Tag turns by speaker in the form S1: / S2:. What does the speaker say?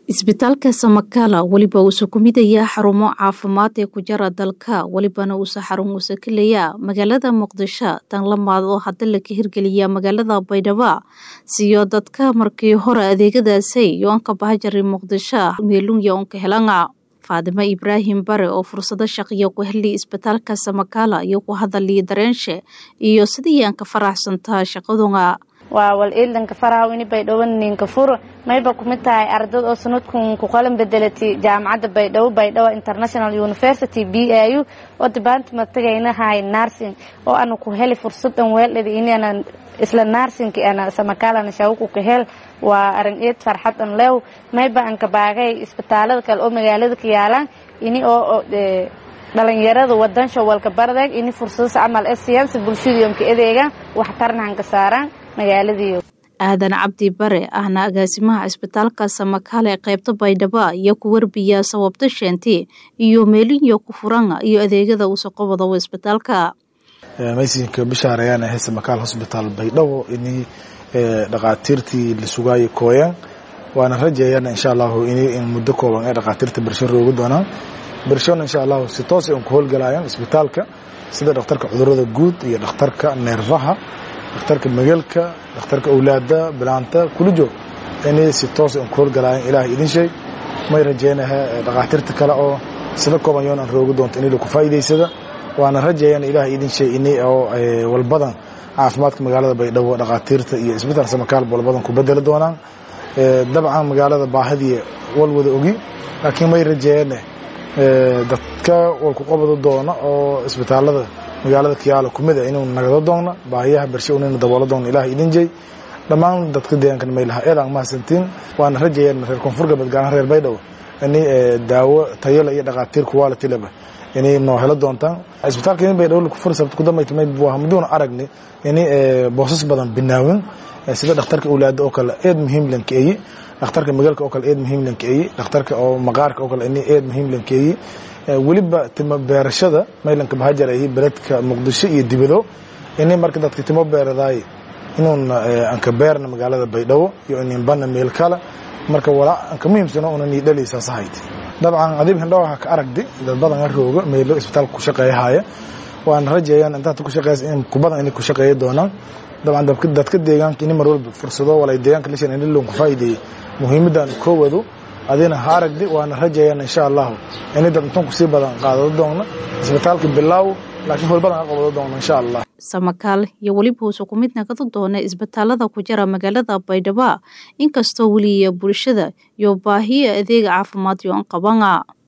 S1: isbitaalka samakala weliba uusa ku midaya xarumo caafimaad ee ku jara dalka welibana uusa xarun uusa ka leeya magaalada muqdisho tan lamaad oo hadda laga hirgeliya magaalada baydhabo siyo dadka markii hore adeegadaasay yoonka bahajari muqdisho meelunya unka helanga faadimo ibraahim bare oo fursado shaqiyo ku heli isbitaalka samakala iyo ku hadaliya dareenshe iyo sidii aan ka faraxsantaa shaqadunga
S2: waa wal iidanka faraha ini baydhabo ninka furo mayba kumid tahay ardad oo sanadkun ku qalan bedelatay jaamacadda baydhabo baydhabo international university b a u oo department tagaynahay nursing oo ana ku heli fursadan weeldhada inana isla nursingki ana samakalana shawku ka hel waa arin eed farxadan lew mayba an ka baagay isbitaalada kale oo magaalada ka yaalaan ini oo dhalinyarada wadansha walka bardag ini fursadas camal ee siyaansa bulshadiyomka adeega waxtarnahan ka saaraan magaaladiiyo
S1: aadan cabdi bare ahna agaasimaha isbitaalka samakale ee qaybta baydhabo iyo ku warbiya sababta sheenti iyo meelinyo ku furanga iyo adeegada uusa qobada isbitaalka
S3: maysinka bishaarayaan ahay samakaal hosbitaal baydhabo ini dhaqaatiirtii la sugaayo kooyaan waana rajeeyana insha allahu in muddo kooban ee dhaqaatiirta bersho roogi doonaan bershona insha allahu si toos ay ku howlgalayaan isbitaalka sida dhakhtarka cudurada guud iyo dhakhtarka neerfaha dhakhtarka mageelka dhakhtarka awlaada bilaanta kula joog inay si toos ay ku howlgalayaan ilaahay idin sheeg may rajeynaha dhaqaatiirta kale oo sida kooban yoon aan roogi doonto inay laku faa'iidaysada waana rajeeyana ilaahay idin sheeg inay oo walbadan caafimaadka magaalada baydhabo dhaqaatiirta iyo isbitaal samakaal walbadan ku bedeli doonaan dabcan magaalada baahidii walwada ogi laakiin may rajeeyane dadka walku qabado doona oo isbitaalada magaalada kiyaalo kumid a inuu nagado doona baahiyaha bershe unayna daboolo doona ilaah idin jey dhammaan dadka deegaankan maylaha eedaan mahadsantiin waana rajeeyaan reer koonfur galbeed gaar ahaan reer baydhabo inay daawo tayala iyo dhaqaatiir quality leba inay noo helo doontaan isbitaalka in baydhabo laku furi sababta kudambayta may muduuna aragni inay boosas badan binaawin sida dhakhtarka awlaada oo kale eed muhiim lankeeyi dhakhtarka magaalka oo kale eed muhiim lankeeyi dhakhtarka oo maqaarka oo kale in eed muhiim lankeeyi weliba timo beerashada maylanka bahajar ay beledka muqdisho iyo dibado inay marka dadka timo beeradaay inuun anka beerna magaalada baydhabo iyo inin bana meel kale marka walaa anka muhiimsano una nii dhalaysaas ahayd dabcan adib hindhawaha ka aragdi dad badan a rooga meelo isbitaalka ku shaqeeyahaya waana rajeeyaan intaad ku shaqeeysa in kubadan inay ku shaqeeya doonaan dabcan dadka deegaanka ini mar walba fursado walay deegaanka lishan in loon ku faa'iideeyey muhiimadan koowadu adina ha aragdi waana rajeeyaan insha allahu inay dad intan kusii badan qaadado doona isbitaalka bilaaw laakiin holbadan ka qabado doona insha allah
S1: samakaal iyo weliba uusa ku mid nagado doona isbitaalada ku jira magaalada baydhabo inkastoo weliya bulshada iyo baahiya adeega caafimaad yo an qabanga